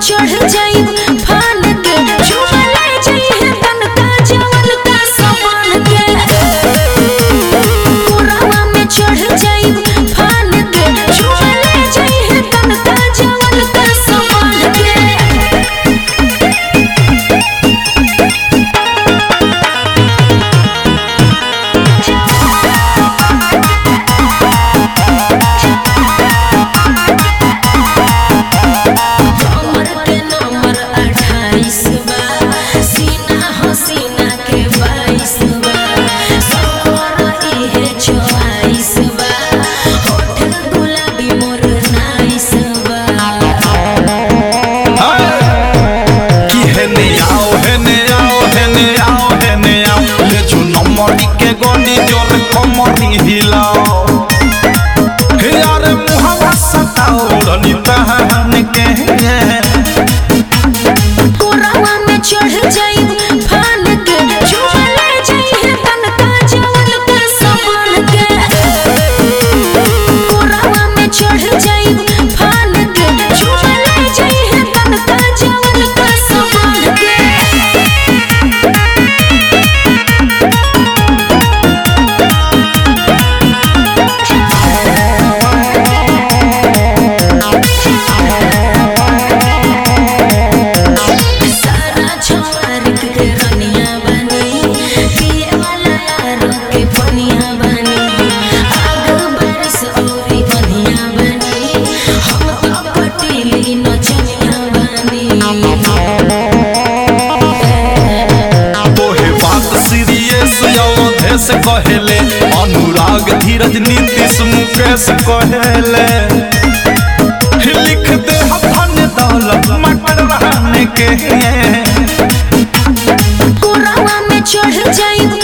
चढ़ जाई फान के चुमा ले जाई तनका जवन का समान के कोरावा में चढ़ जाई फान के चुमा ले जाई तनका जवन का समान के कमर के नंबर अट्ठाईस बा सीना हसीना के बाईस बा सफर इहे चौवालीस बा होठ गुलाबी मोर नाइस बा कि हेने आओ हेने आओ हेने आओ हेने आओ ले जो नमरी के गोली जोर कमरी हिलाओ हे यार मुहावा सताओ रनी तहन के कोरावा में चढ़ जाई फान के चुमा ले जाई तनका जवन का समान के कोरावा में चढ़ जाई फान के चुमा ले जाई तनका जवन का समान के सारा छोर के रनिया बनी पिए वाला यारो के पनिया बनी आग बरस औरी बनिया बनी हम तो पटीली नचनिया बनी तोहे बात सीरियस अवधेश कहेले अनुराग धीरज नीतीश मुकेश कहेले लिख दे हथन दौलत मटर रहने के कोरावा में चढ़ जाई